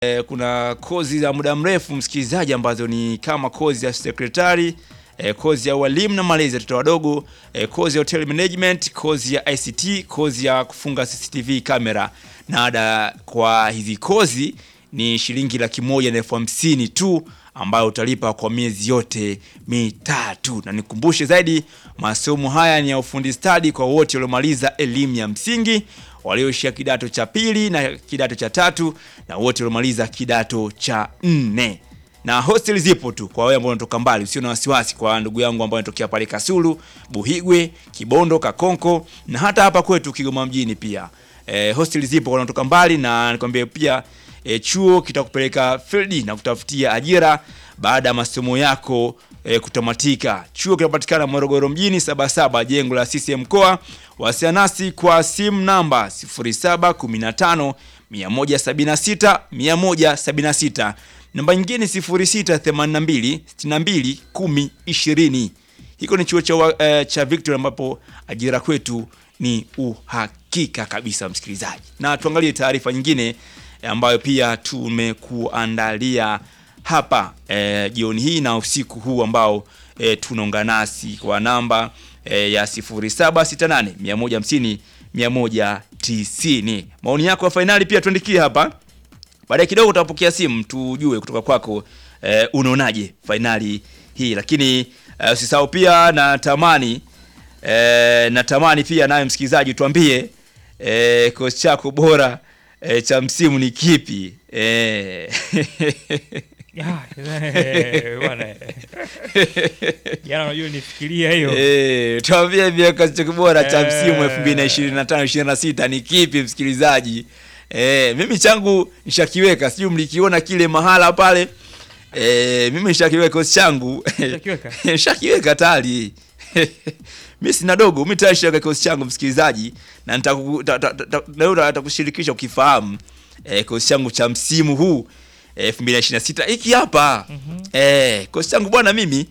E, kuna kozi za muda mrefu msikilizaji, ambazo ni kama kozi ya sekretari e, kozi ya walimu na malezi ya watoto wadogo e, kozi ya hotel management, kozi ya ICT, kozi ya kufunga CCTV kamera, na ada kwa hizi kozi ni shilingi laki moja na elfu hamsini tu ambayo utalipa kwa miezi yote mitatu. Na nikumbushe zaidi, masomo haya ni ya ufundi stadi kwa wote waliomaliza elimu ya msingi, walioishia kidato cha pili na kidato cha tatu, na wote waliomaliza kidato cha nne. Na hostel zipo tu kwa wewe ambao unatoka mbali, usio na wasiwasi. Kwa ndugu yangu ambao wanatokea pale Kasulu, Buhigwe, Kibondo, Kakonko na hata hapa kwetu Kigoma mjini pia e, hostel zipo kwa wanatoka mbali, na nikwambie pia e, chuo kitakupeleka field na kutafutia ajira baada ya masomo yako e, kutamatika. Chuo kinapatikana Morogoro mjini Sabasaba, jengo la CCM mkoa. Wasiliana nasi kwa simu namba 0715 176 176, namba nyingine 0682 62 10 20. Hiko ni chuo cha, wa- eh, cha Victory ambapo ajira kwetu ni uhakika kabisa, msikilizaji. Na tuangalie taarifa nyingine ambayo pia tumekuandalia hapa eh, jioni hii na usiku huu ambao eh, tunaungana nasi kwa namba eh, ya 0768 150 190. Maoni yako ya fainali pia tuandikie hapa baadaye kidogo utapokea simu tujue kutoka kwako eh, unaonaje fainali hii, lakini eh, usisahau pia natamani eh, natamani pia naye msikilizaji tuambie eh, kosi chako bora eh, cha msimu ni kipi eh. Ya, eh, bwana, eh. Jana unajua nifikiria hiyo Eh, tuambie pia kosi chako bora cha msimu Eh. 2025 26 ni kipi msikilizaji? Eh, mimi changu nishakiweka, sijui mlikiona kile mahala pale. Eh, mimi nishakiweka kosi changu. Ushakiweka? Nishakiweka tayari. Mimi sina dogo, mimi tayari nishaweka kikosi changu msikilizaji, na nitaku- ta- ta- ta- leo nitakushirikisha ukifahamu eh, kikosi changu cha msimu huu eh, 2026 hiki hapa. Eh, kikosi changu bwana mimi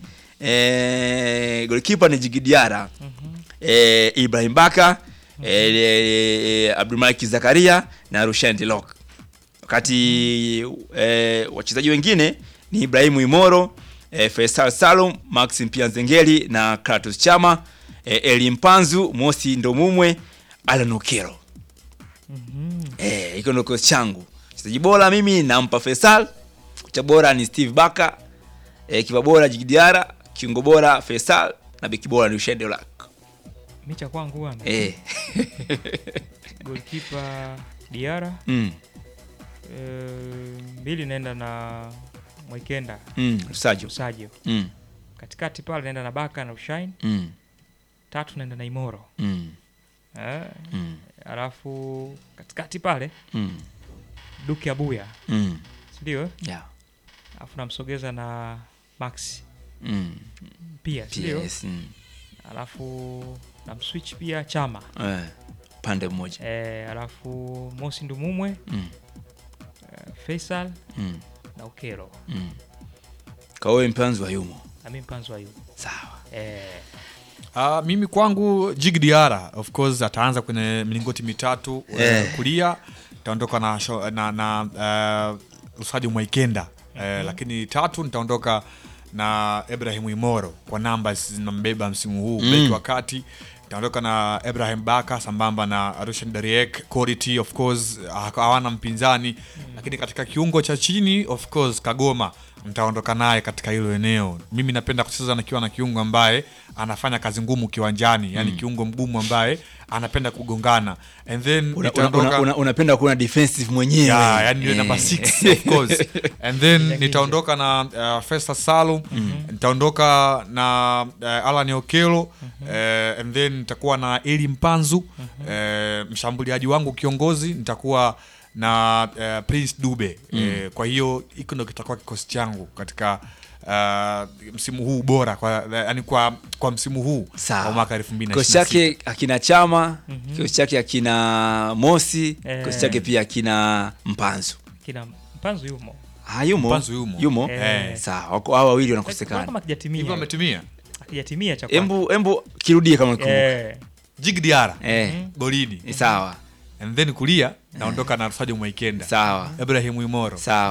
eh, goalkeeper ni Jigidiara. Eh, Ibrahim Baka, eh, eh, Abdulmalik Zakaria na Rushan Delok. Wakati eh, wachezaji wengine ni Ibrahimu Imoro, eh, Faisal Salum, Maxim Pianzengeli na Kratos Chama, eh, Eli Mpanzu, Mosi Ndomumwe, Alan Okero. Eh, hiko ndo kikosi changu. Mchezaji bora mimi nampa Faisal, kocha bora ni Steve Baka, eh, kipa bora Jigidiara, kiungo bora Faisal na beki bora ni Rushan Delok. micha kwangu bwana Eh. goalkeeper Diara mm. eh, mbili naenda na Mwikenda Mm. Rusajo. Usajo Mm. katikati pale naenda na Baka na Ushain Mm. tatu naenda na Imoro Mm. eh, Mm. alafu katikati pale Mm. Duke Abuya Mm. sindio Yeah. alafu namsogeza na Max Mm. pia sindio PS. Mm. alafu namswitch pia Chama Eh. Pande mmoja. eh, alafu Mosi Ndumumwe Mm. eh, Faisal Mm. na Ukero Mm. Kawe mpanzi wa yumo. nami mpanzo ayu Sawa. eh, Uh, mimi kwangu Jig Diara of course ataanza kwenye milingoti mitatu Eh. uh, kulia nitaondoka na, sho- na, na uh, Usaji Mwaikenda uh, lakini tatu nitaondoka na Ibrahim Imoro kwa namba zinambeba msimu huu Mm. beki wa kati nitaondoka na Ibrahim Baka sambamba na Rushan Dariek quality of course ha- hawana mpinzani lakini katika kiungo cha chini of course Kagoma nitaondoka naye katika hilo eneo mimi napenda kucheza nikiwa na kiungo ambaye anafanya kazi ngumu kiwanjani yani kiungo mgumu ambaye anapenda kugongana and then Una, una, nitaondoka una, una, unapenda kuona defensive mwenyewe. Yeah, yani ndio Eh. namba 6 of course and then nitaondoka na uh, Festa Salum nitaondoka na uh, Alan Okelo uh, and then nitakuwa na Eli Mpanzu uh, mshambuliaji wangu kiongozi nitakuwa na uh, Prince Dube uh, kwa hiyo hiko ndo kitakuwa kikosi changu katika uh, msimu huu bora kwa, yani kwa, kwa msimu huu Sawa. wa mwaka 2026 Kikosi chake akina Chama, kikosi chake akina Mosi, Eh. kikosi chake pia akina Mpanzu. kina mpanzo yumo Ah, yumo. Mpanzu yumo. Yumo. Eh. Sawa, wako hao wawili kama wanakosekana. akijatimia hivyo ametumia akijatimia cha kwanza. Embu embu kirudie kama unakumbuka. eh, Jig Diara Eh. golini Ni sawa. and then kulia naondoka na Sajo Mwaikenda Sawa. Ibrahim Imoro Sawa.